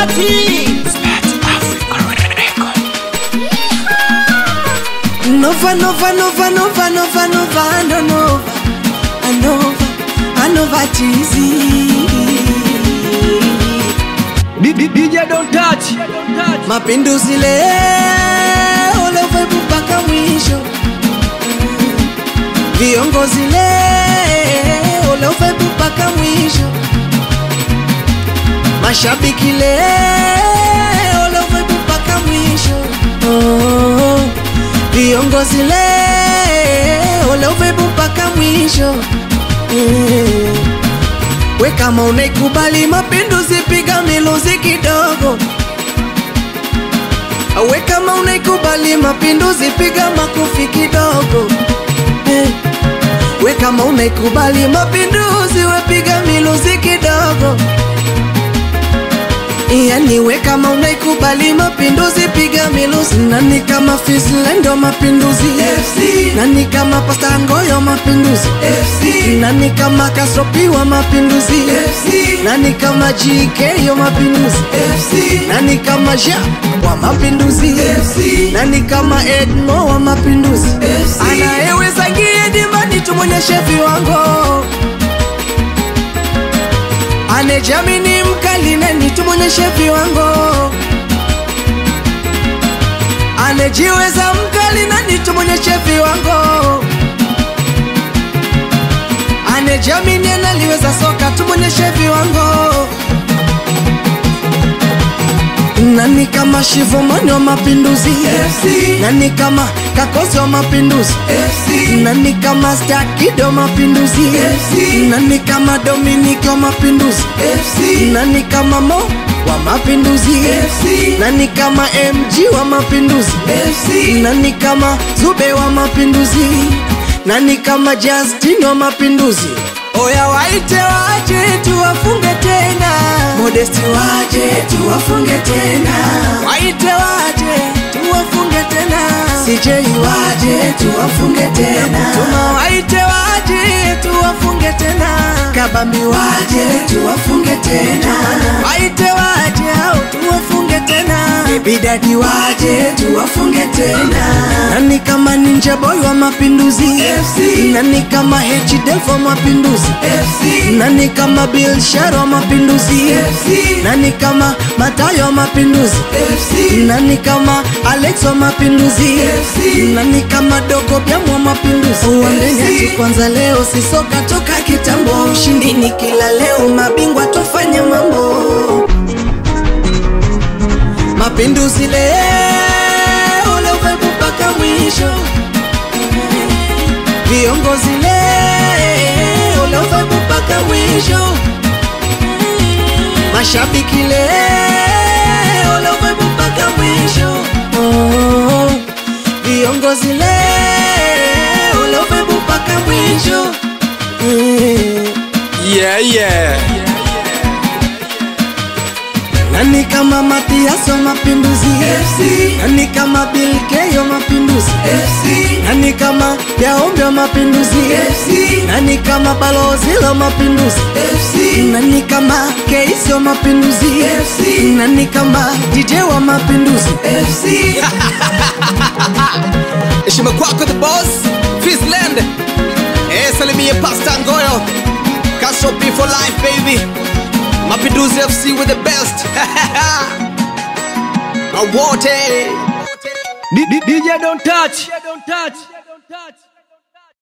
Spati Nova, Nova, Nova, Nova, Nova, Nova, no, Nova, Anova, Anova Tizi. DJ don't touch Mapinduzi leo levebu mpaka mwisho, viongozi leo levebu mpaka mwisho, mashabiki leo levebu mpaka mwisho, oh, viongozi leo levebu mpaka mwisho eh. We kama unaikubali mapinduzi, piga miluzi kidogo. We kama unaikubali mapinduzi, piga makofi kidogo. Eh. We kama unaikubali mapinduzi, we piga miluzi kidogo. Yani we kama unaikubali mapinduzi, piga miluzi. Nani kama Fislendo mapinduzi FC. Nani kama Pasta Ngoyo mapinduzi FC. Nani kama Kasropi wa mapinduzi FC. Nani kama GK yo mapinduzi FC. Nani kama Ja wa mapinduzi FC. Nani kama Edmo wa mapinduzi FC. Anayeweza ngie dimani tumonyeshe viwango anejamini mkali neni tumonyeshe viwango anejiweza mkali nani tumonyeshe viwango anejamini analiweza soka tumonyeshe viwango nani kama shivomani wa mapinduzi FC. nani kama kakozi wa mapinduzi FC. nani kama stakido wa mapinduzi FC. nani kama dominiki wa mapinduzi FC. nani kama mo wa mapinduzi FC. nani kama mg wa mapinduzi FC. nani kama zube wa mapinduzi nani kama justin wa mapinduzi oya waite waje tuwafunge tena modesti waje tuwafunge tena waite waje tuwafunge tena CJ waje tuwafunge tena tuma waite waje tuwafunge tena kabambi waje tuwafunge tena waite waje au tuwafunge tena bidadi waje tuwafunge tena nani kama ninja boy wa mapinduzi FC nani kama HDF wa mapinduzi FC nani kama Bill Sharo wa mapinduzi FC nani kama Matayo wa mapinduzi FC nani kama Alex wa mapinduzi FC nani kama Dogo Byamu wa mapinduzi uambeni ati kwanza leo si soka toka kitambo ushindi ni kila leo mabingwa tofanya mambo mapinduzi leo leo vibe mpaka mwisho viongozi leo leo vibe mpaka mwisho mashabiki leo leo vibe mpaka mwisho oh, viongozi leo leo vibe mpaka mwisho eh. Yeah yeah Nani kama Matias wa mapinduzi FC Nani kama Bill K wa mapinduzi FC Nani kama Yaombe wa mapinduzi FC Nani kama Balozi wa mapinduzi FC Nani kama Keisi wa mapinduzi FC Nani kama DJ wa mapinduzi FC heshima kwako the boss Fizland eh salimie Pasta Ngoyo Castro P for life baby Mapinduzi FC with the best Awote DJ don't touch don't touch don't touch